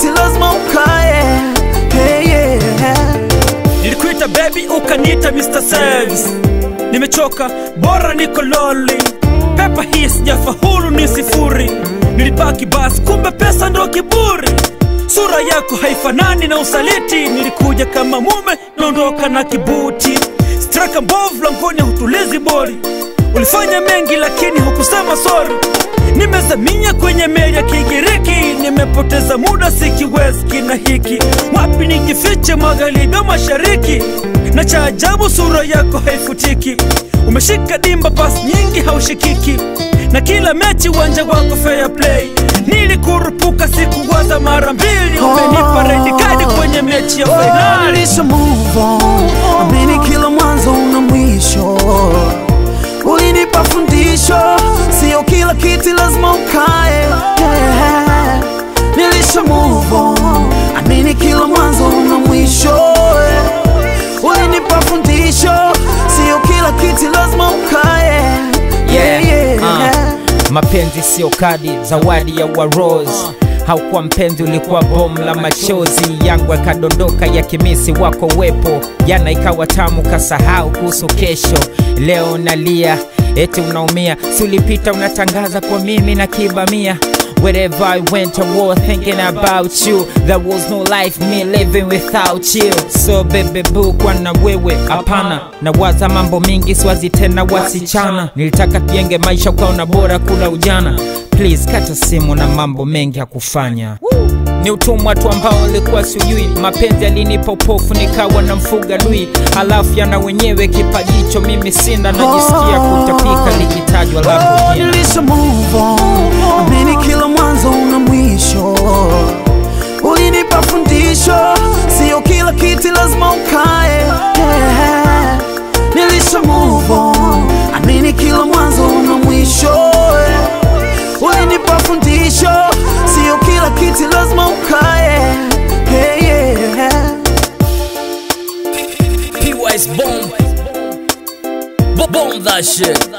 kiti lazima ukae hey, yeah. nilikuita baby ukaniita Mr. Service nimechoka bora niko loli pepa hii sijafaulu ni sifuri nilipaki basi kumbe pesa ndo kiburi sura yako haifanani na usaliti nilikuja kama mume naondoka na kibuti straka mbovu langoni hutulizi bori ulifanya mengi lakini hukusema sori nimezaminya kwenye meli ya kigiriki nimepoteza muda sikiwezi kina hiki wapi nikifiche magharibi au mashariki na cha ajabu sura yako haifutiki umeshika dimba pasi nyingi haushikiki na kila mechi uwanja wako fair play nilikurupuka sikuwaza mara mbili umenipa red card kwenye mechi ya Oh, fainali nilisha move on amini kila mwanzo una mwisho ulinipa fundisho sio kila kiti lazima ukae yeah. nilisha move on amini kila mwanzo una mwisho ulinipa fundisho sio kila kiti lazima ukae yeah, yeah. Uh, mapenzi sio kadi zawadi ya waros haukuwa mpenzi ulikuwa bomu la machozi yangu yakadondoka ya kimisi wako wepo jana ikawa tamu kasahau kuhusu kesho leo nalia eti unaumia si ulipita unatangaza kwa mimi na kibamia Wherever I went, I was thinking about you. There was no life me living without you. So baby boo, kwa na wewe hapana, nawaza mambo mingi, siwazi tena wasichana. Nilitaka tujenge maisha, ukaona bora kula ujana. Please kata simu na mambo mengi ya kufanya ni utumwa tu ambao ulikuwa sijui mapenzi alinipa upofu nikawa na mfuga lui halafu yana wenyewe kipajicho mimi sina najisikia kutapika likitajwa lako Oh, jina nilisha move on amini kila mwanzo una mwisho ulinipa fundisho sio kila kiti lazima ukae yeah. nilisha move on amini kila mwanzo una mwisho ulinipa fundisho sio kila kiti lazima ukae hey, yeah. P-Wise bomb. Bomb that shit.